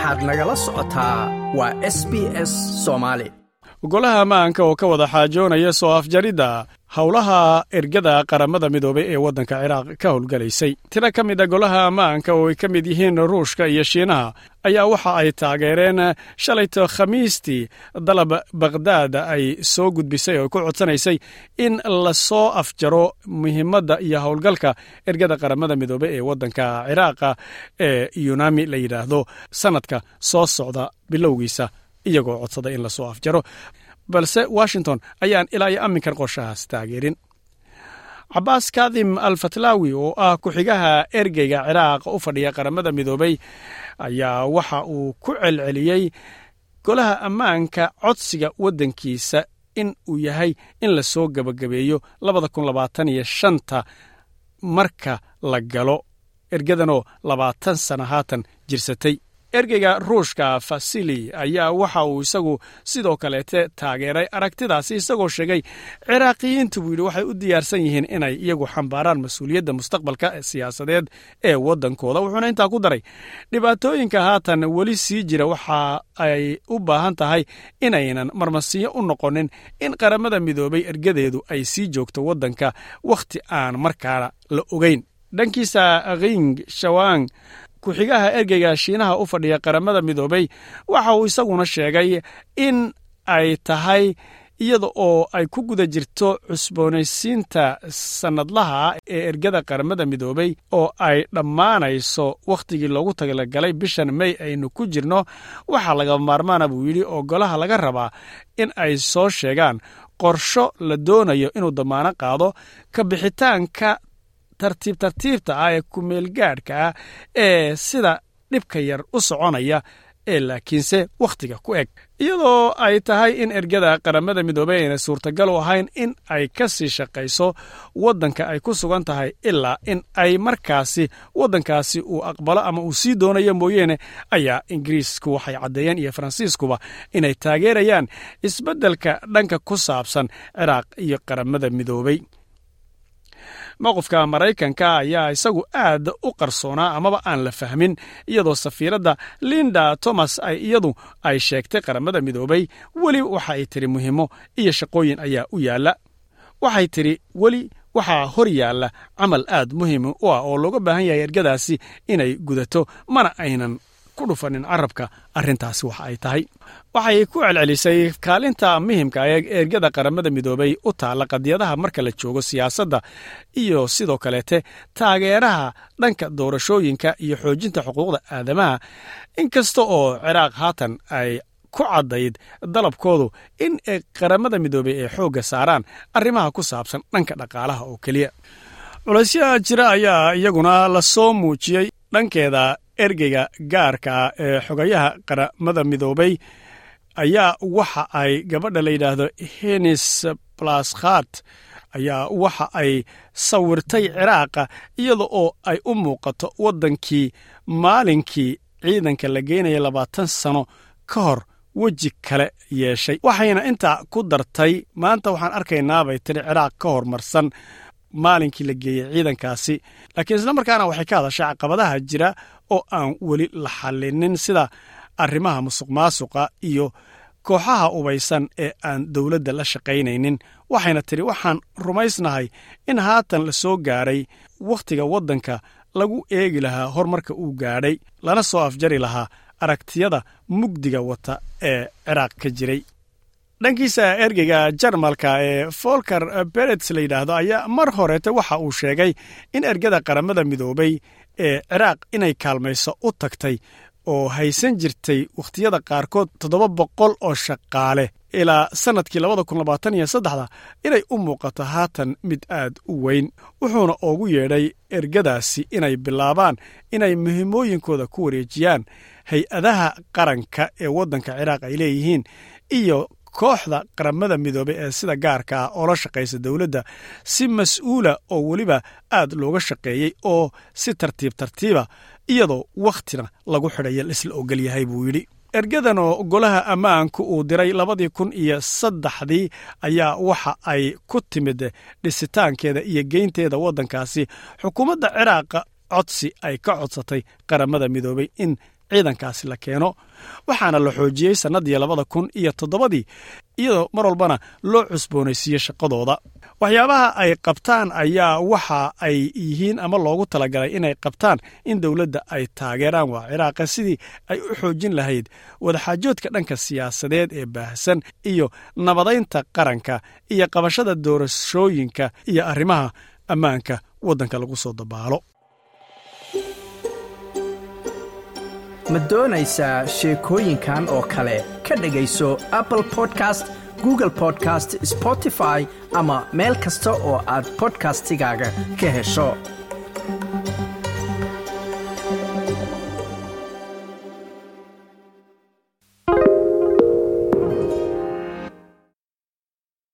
waxaad nagala socotaa waa s b s soomaali golaha ammaanka oo ka wada xaajoonaya soo afjaridda howlaha ergada qaramada midoobay ee waddanka ciraaq ka howlgalaysay tiro ka mid a golaha ammaanka oo ay ka mid yihiin ruushka iyo shiinaha ayaa waxa ay taageereen shalayto khamiistii dalab bakhdaad ay soo gudbisay oo ku codsanaysay in lasoo afjaro muhiimadda iyo howlgalka ergada qaramada midoobey ee waddanka ciraaqa ee yunami la yidhaahdo sannadka soo socda bilowgiisa iyagoo codsada in lasoo afjaro balse washington ayaan ilaa iyo amminkan qorshahaas taageerin cabaas kadim al fatlaawi oo ah ku-xigaha ergeyga ciraaq u fadhiya qaramada midoobey ayaa waxa uu ku celceliyey golaha ammaanka codsiga waddankiisa in uu yahay in lasoo gebagabeeyo labada kun labaatan iyo shanta marka la galo ergadanoo labaatan sana haatan jirsatay ergeyga ruushka fasili ayaa waxa uu isagu sidoo kaleete taageeray aragtidaasi isagoo sheegay ciraaqiyiintu buu yidhi waxay u diyaarsan yihiin inay iyagu xambaaraan mas-uuliyadda mustaqbalka siyaasadeed ee waddankooda wuxuuna intaa ku daray dhibaatooyinka haatan weli sii jira waxa ay u baahan tahay inaynan marmasiyo u noqonin in qaramada midoobay ergadeedu ay sii joogto waddanka wakhti aan markaana la ogeyn dhankiisa king shawang ku-xigaha ergeyga shiinaha u fadhiya qaramada midoobey waxa uu isaguna sheegay in ay tahay iyada oo ay ku guda jirto cusboonaysiinta sannadlaha ee ergada qaramada midoobey oo ay dhammaanayso wakhtigii loogu talagalay bishan mey aynu ku jirno waxaa laga maarmaana buu yidhi oo golaha laga rabaa in ay soo sheegaan qorsho la doonayo inuu damaano qaado ka bixitaanka tartiib tartiibta ah ee kumeelgaadhka ah ee sida dhibka yar u soconaya ee laakiinse wakhtiga ku eg iyadoo ay tahay in ergada qaramada midoobey ayna suurtagal u ahayn in ay ka sii shaqayso waddanka ay ku sugan tahay ilaa in ay markaasi waddankaasi uu aqbalo ama uu sii doonayo mooyeene ayaa ingiriisku waxay caddeeyeen iyo faransiiskuba inay taageerayaan isbeddelka dhanka ku saabsan ciraaq iyo qaramada midoobey mowqifka maraykanka ayaa isagu aad u qarsoonaa amaba aan la fahmin iyadoo safiiradda linda thomas ay iyadu ay sheegtay qaramada midoobey weli waxa ay tiri muhiimo iyo shaqooyin ayaa u yaalla waxay tidhi weli waxaa hor yaalla camal aad muhiim u ah oo looga baahan yahay ergadaasi inay gudato mana aynan ku dhufanin carabka arrintaasi waxa ay tahay waxay ku celcelisay kaalinta muhimka ee ergada qaramada midoobey u taalla qadiyadaha marka la joogo siyaasadda iyo sidoo kaleete taageeraha dhanka doorashooyinka iyo xoojinta xuquuqda aadamaha inkasta oo ciraaq haatan ay ku caddayd dalabkoodu in qaramada midoobey ay xoogga saaraan arrimaha ku saabsan dhanka dhaqaalaha oo keliya culaysyaha jira ayaa iyaguna lasoo muujiyey dhankeeda ergeyga gaarka ah ee xogayaha qaramada midoobey ayaa waxa ay gabadha la yidhaahdo henis blaskhat ayaa waxa ay sawirtay ciraaqa iyada oo ay u muuqato waddankii maalinkii ciidanka la geynaya labaatan sano ka hor weji kale yeeshay waxayna intaa ku dartay maanta waxaan arkaynaabay tiri ciraaq ka hormarsan maalinkii la geeyey ciidankaasi laakiin isla markaana waxay ka hadashay caqabadaha jira oo aan weli la xallinin sida arrimaha musuq maasuqa iyo kooxaha ubaysan ee aan dowladda la shaqaynaynin waxayna tidhi waxaan rumaysnahay in haatan la soo gaadhay wakhtiga waddanka lagu eegi lahaa horumarka uu gaadhay lana soo afjari lahaa aragtiyada mugdiga wata ee ciraaq ka jiray dhankiisa ergeyga jarmalka ee folker berets la yidhaahdo ayaa mar horeete waxa uu sheegay in ergada qaramada midoobey ee ciraaq inay kaalmayso u tagtay oo haysan jirtay wakhtiyada qaarkood toddoba boqol oo shaqaale ilaa sannadkii labada kun labaatan iyo saddexda inay u muuqato haatan mid aad u weyn wuxuuna ugu yeedhay ergadaasi inay bilaabaan inay muhiimooyinkooda ku wareejiyaan hay-adaha qaranka ee waddanka ciraaq ay leeyihiin iyo kooxda qaramada midoobey ee sida gaarka ah oo la shaqaysa dowladda si mas-uula oo weliba aad looga shaqeeyey oo si tartiib tartiiba iyadoo wakhtina lagu xidhaya laisla ogol yahay buu yidhi ergadan oo golaha ammaanku uu diray labadii kun iyo saddexdii ayaa waxa ay ku timid dhisitaankeeda iyo geynteeda waddankaasi xukuumadda ciraaqa codsi ay ka codsatay qaramada midoobey in ciidankaasi la keeno waxaana la xoojiyey sannadii labada kun iyo toddobadii iyadoo mar walbana loo cusboonaysiiye shaqadooda waxyaabaha ay qabtaan ayaa waxa ay yihiin ama loogu talagalay inay qabtaan in dowladda ay taageeraan waa ciraaqa sidii ay u xoojin lahayd wadaxaajoodka dhanka siyaasadeed ee baahsan iyo nabadaynta qaranka iyo qabashada doorashooyinka iyo arrimaha ammaanka waddanka lagu soo dabaalo ma doonaysaa sheekooyinkan oo kale ka dhegayso apple podcast google podcast spotify ama meel kasta oo aad bodkastigaaga ka hesho